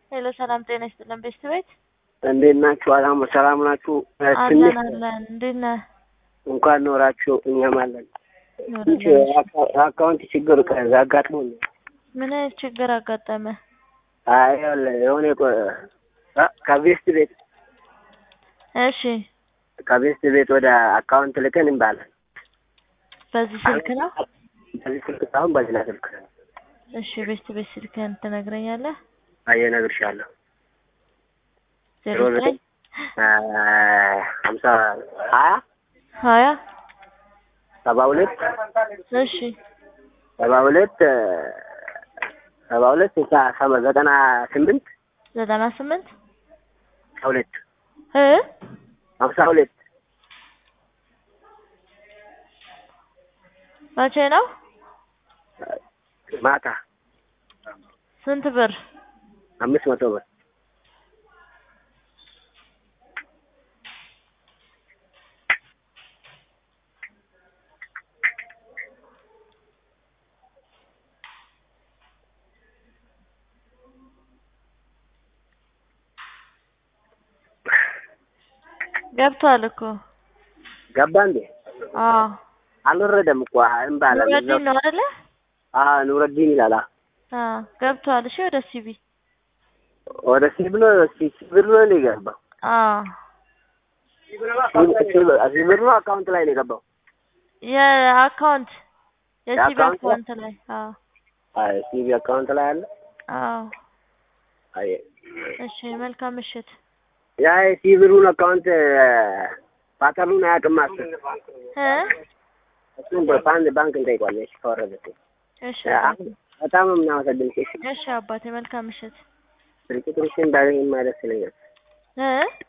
ሄሎ ሰላም ጤና ይስጥልን ቤስት ቤት እንዴት ናችሁ? አላም ሰላም ናችሁ? ትንሽ አለን አለን። እንዴት ነህ? እንኳን ኖራችሁ እኛም አለን። ትንሽ አካውንት ችግር ከዛ አጋጥሞኝ ምን አይነት ችግር አጋጠመ? አይ ይኸውልህ የሆነ ቆ- አ- ከቤስት ቤት እሺ ከቤስት ቤት ወደ አካውንት ልከን እንባለን። በዚህ ስልክ ነው? በዚህ ስልክ ሳይሆን በሌላ ስልክ እሺ ቤስት ቤት ስልክህን ትነግረኛለህ? አየ እነግርሻለሁ። ዜሮ ዜሮ ዘጠኝ አ- ሀምሳ ሀያ ሀያ ሰባ ሁለት እሺ ሰባ ሁለት አ፣ ሰባ ሁለት ስልሳ ሰባ- ዘጠና ስምንት ዘጠና ስምንት ሀምሳ ሁለት እ ሀምሳ ሁለት መቼ ነው? ማታ ስንት ብር? አምስት መቶ ብር ገብቷል እኮ ገባ እንዴ? አዎ አልወረደም እኮ እምባላ ኑረዲን ነው አይደለ? አዎ ኑረዲን ይላል። አዎ። አዎ ገብቷል። እሺ ወደ ሲቢ ወደ ሲብሎ ሲብር ነው እንደ የገባው አዎ ሲብር ነው አካውንት ላይ ነው የገባው። የአካውንት የሲቢ የአካውንት አካውንት ላይ አዎ አይ ሲቢ አካውንት ላይ አለ። አዎ አይ እሺ መልካም ምሽት። ያ የሲብሩን አካውንት ፓተርኑን አያውቅም አስብ። እ እሱን በባንክ ባንክ እንጠይቋለን። እሺ ከወረደ እሺ በጣም ነው የምናመሰግንሽ። እሺ እሺ አባቴ መልካም ምሽት። ስልክ ቁጥርሽን ባገኝ ማለት ይለኛል። እ